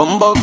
Bumbo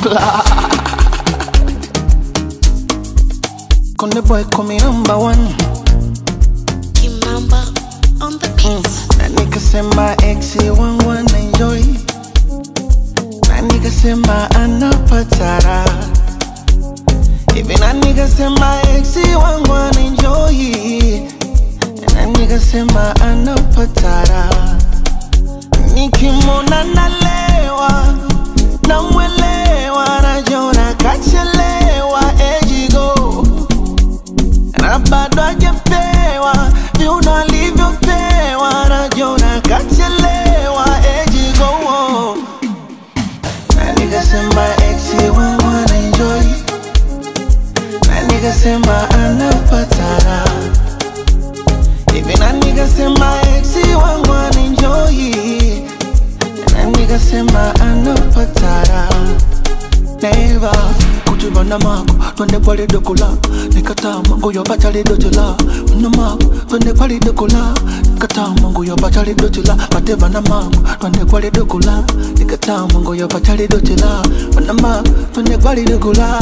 Konde boy call me number one Kimamba on the beats. Na nigga sema exi wangu wana enjoy Na nigga sema anapatara Hivi na nigga sema exi wangu wana enjoy Na nigga sema anapatara Nikimona nalewa Namwelewa najona kachelewa ejigo na bado hajapewa viuno alivyopewa najona kachelewa ejigo na nikasema exi wangu anaenjoy na nikasema anapatara hivi na nikasema exi wangu anaenjoy na nikasema anapatara neva kutuvana mako twende kwali dokola nikatama nguyo bachali dotela na mako twende kwali dokola nikatama nguyo bachali dotela batevana mako twende kwali dokola nikatama nguyo bachali dotela na mako twende kwali dokola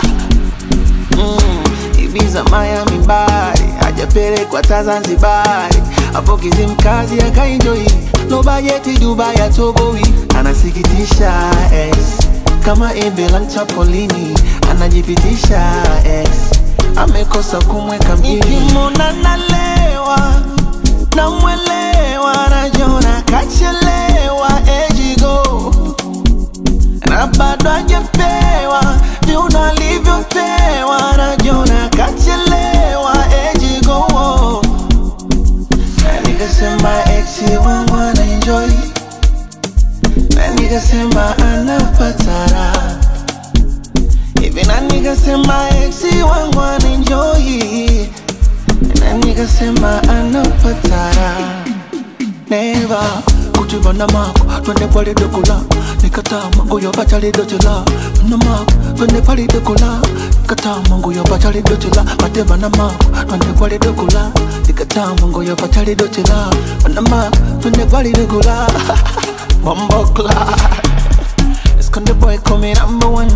Mm, Ibiza, Miami, Bari hajapelekwa ta Zanzibari, hapo Kizimkazi akaenjoi no bajeti Dubai atoboi, anasikitisha ex kama embe la mchapolini anajipitisha ex amekosa kumweka mjini. Nikimwona nalewa namwelewa, najona kachelewa ejigo na bado hajapewa viuno alivyopewa, najona kachelewa ejigo na nikasema exi wangu anaenjoy na nikasema anapatara hivi na nikasema exi wangu anaenjoy na nikasema anapatara neva kuchivana mako twende pale dokola nikatama nguyo bachali dochela na mako twende pale dokola nikatama nguyo bachali dochela batevana mako twende pale dokola nikatama nguyo bachali dochela na mako twende pale dokola Bumbo Esconde boy call me number one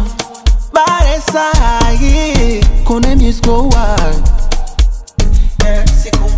Bare sahi Kone music go wild Yeah, siku